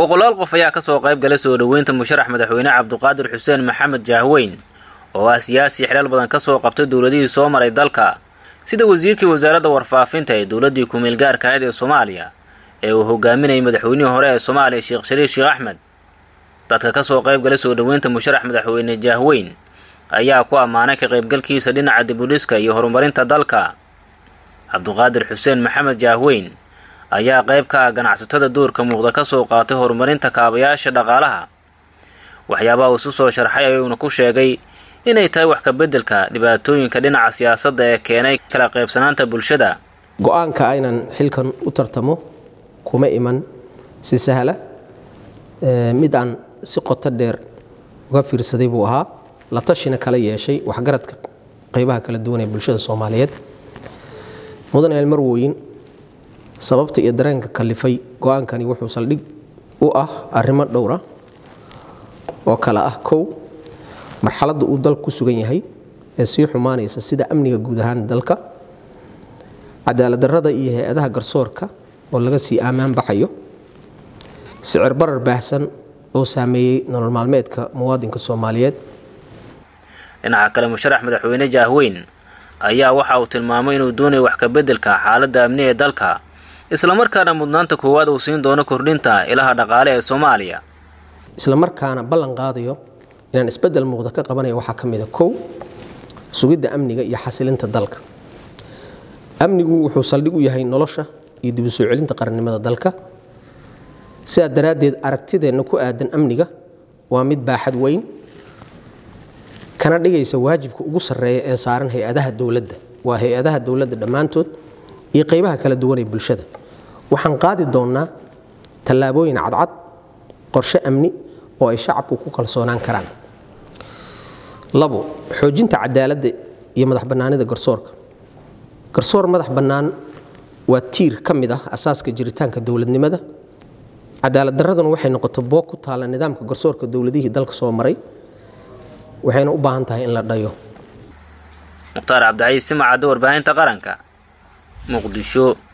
boqolaal qof ayaa kasoo qayb galay soo dhoweynta musharax madaxweyne cabduqaadir xuseen maxamed jaahweyn oo ah siyaasi xilal badan kasoo qabtay dowladihii soo maray dalka sida wasiirkii wasaaradda warfaafinta ee dowladdii ku-meel gaarka ahayd ee soomaaliya ee uu hogaaminayay madaxweynihii hore ee soomaaliya sheekh shariif sheekh axmed dadka kasoo qayb galay soo dhoweynta musharax madaxweyne jaahweyn ayaa ku ammaanay ka qaybgalkiisa dhinaca dibudhiska iyo horumarinta dalka cabduqaadir xuseen maxamed jaahweyn ayaa qayb ka ah ganacsatada duurka muuqda kasoo qaatay horumarinta kaabayaasha dhaqaalaha waxyaabaha uu isu soo sharxay ayuuna ku sheegay inay tahay wax ka beddelka dhibaatooyinka dhinaca siyaasadda ee keenay kala qaybsanaanta bulshada go-aanka aynan xilkan u tartamo kuma iman si sahla mid aan si qoto dheer uga fiirsaday buu ahaa la tashina kala yeeshay waxgaradka qaybaha kala duwan ee bulshada soomaaliyeed mudan eelmarwoyin sababta iyo dareenka kalifay go-aankani wuxuu saldhig u ah arrimo dhowra oo kale ah kow marxaladda uu dalku ku sugan yahay ee sii xumaanaysa sida amniga guud ahaan dalka cadaaladdarrada iyo hay-adaha garsoorka oo laga sii aamaan baxayo sicir barar baahsan oo saameeyey nolol maalmeedka muwaadinka soomaaliyeed dhinaca kale musharax madaxweyne jaahweyn ayaa waxa uu tilmaamay inuu doonayo wax ka beddelka xaaladda amni ee dalka islamarkaana mudnaanta koowaad uu siin doono kordhinta ilaha dhaqaale ee soomaaliya islamarkaana ballan qaadayo inaan isbeddel muuqda ka qabanaya waxaa ka mida kow sugidda amniga iyo xasilinta dalka amnigu wuxuu saldhig u yahay nolosha iyo dib u soo celinta qarannimada dalka sidaa daraaddeed aragtideenna ku aadan amniga waa mid baaxad weyn kana dhigaysa waajibka ugu sarreeya ee saaran hay-adaha dowladda waa hay-adaha dowladda dhammaantood iyo qaybaha kala duwan ee bulshada waxaan qaadi doonnaa tallaabooyin cadcad qorshe amni oo ay shacabku ku kalsoonaan karaan labo xoojinta cadaaladda iyo madax bannaanida garsoorka garsoor madax bannaan waa tiir ka mid ah asaaska jiritaanka dowladnimada cadaaladdarraduna waxay noqoto boog ku taalla nidaamka garsoorka dowladihii dalka soo maray waxayna u baahan tahay in la dhayo mukhtaar cabdicaiis simacadda warbaahinta qaranka muqdisho